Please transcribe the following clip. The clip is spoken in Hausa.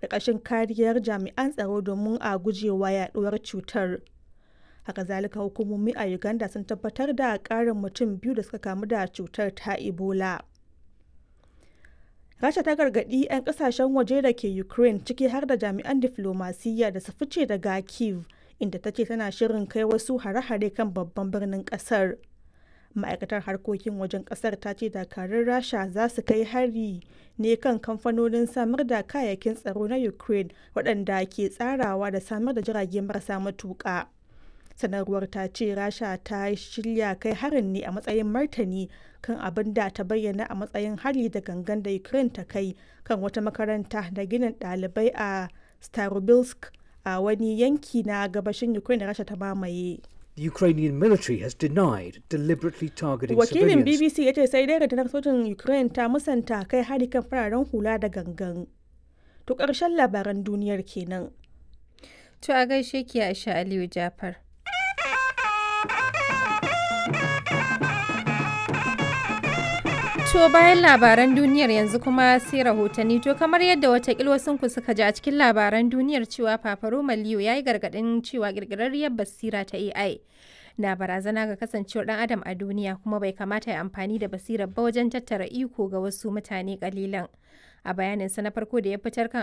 ƙarƙashin kariyar jami'an tsaro domin a gujewa yaɗuwar cutar. Haka zalika hukumomi a Uganda sun tabbatar da ƙarin mutum biyu da suka kamu da cutar ta Ebola. Rasha ta gargaɗi 'yan ƙasashen waje da ke Ukraine ciki har da jami'an diflomasiyya da su fice daga Kyiv, inda ta ce tana shirin kai wasu hare-hare kan babban birnin ƙasar. Ma'aikatar harkokin wajen ƙasar ta ce dakarun Rasha za su kai hari ne kan kamfanonin samar da kayayyakin tsaro na Ukraine waɗanda ke tsarawa da samar da jirage marasa matuƙa. sanarwar ta ce rasha ta shirya kai harin ne a matsayin martani kan abin da ta bayyana a matsayin hari da gangan da ukraine ta kai kan wata makaranta da ginin ɗalibai a starobilsk a wani yanki na gabashin ukraine da rasha ta mamaye The Ukrainian military has denied deliberately targeting wakilin civilians. bbc ya ce sai dai rundunar sojin ukraine ta musanta kai hari kan fararen hula da gangan to ƙarshen labaran duniyar kenan To a gaishe ki Aisha Aliyu Jafar. To bayan labaran duniyar yanzu kuma sai rahotanni to kamar yadda watakil wasunku suka ji a cikin labaran duniyar cewa Fafaro Maliyo ya yi gargaɗin cewa ƙirƙirarriyar basira ta AI na barazana ga kasancewar ɗan adam a duniya kuma bai kamata ya amfani da basirar ba wajen tattara iko ga wasu mutane ƙalilan. A bayaninsa na farko da ya fitar kan